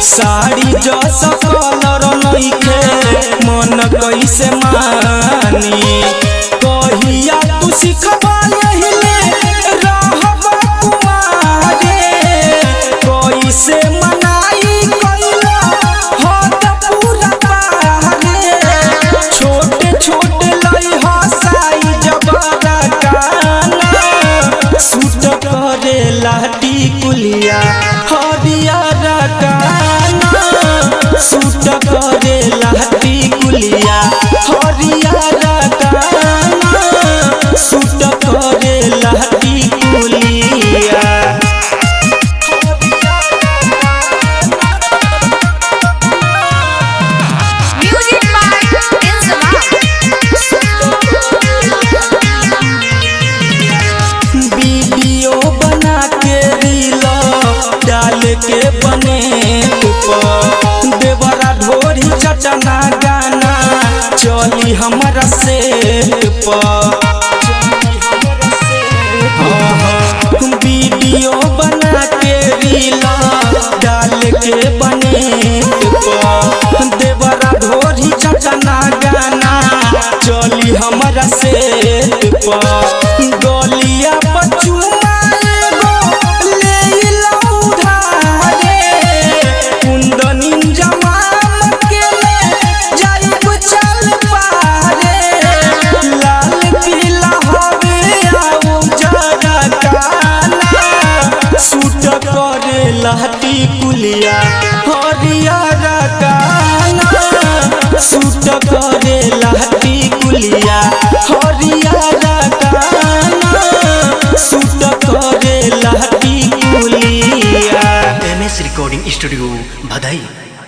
साड़ी जस कलर नइखे मन कैसे मानी कहिया तू सिखबा यहिले रहबा कुमारे कैसे मनाई कैला हद पूरा बाहरे छोटे छोटे लई हसाई जबरा काना सूट करे लाटी कुलिया हरियर काना सूट करे लाटी कुलिया हरियर काना सूट करे लाटी कुलिया Music by Inzama. वीडियो बना के रील डाल के बने ऊपर देवरा ढोरी चटना गाना चली हमारा से वीडियो बना के रील डाल के बने ऊपर देवरा ढोरी चटना गाना चली हमारा से गलिया बचुआ एगो ले ला उधारे कुंदनी जमाम के ले जाइब चल पारे लाल पीला हवे आउ जरा काना सूट करे लहटी कुलिया हरियर काना सूट करे लहटी कुलिया हरियर काना सूट करे लहटी कुलिया एम एस रिकॉर्डिंग स्टूडियो भदई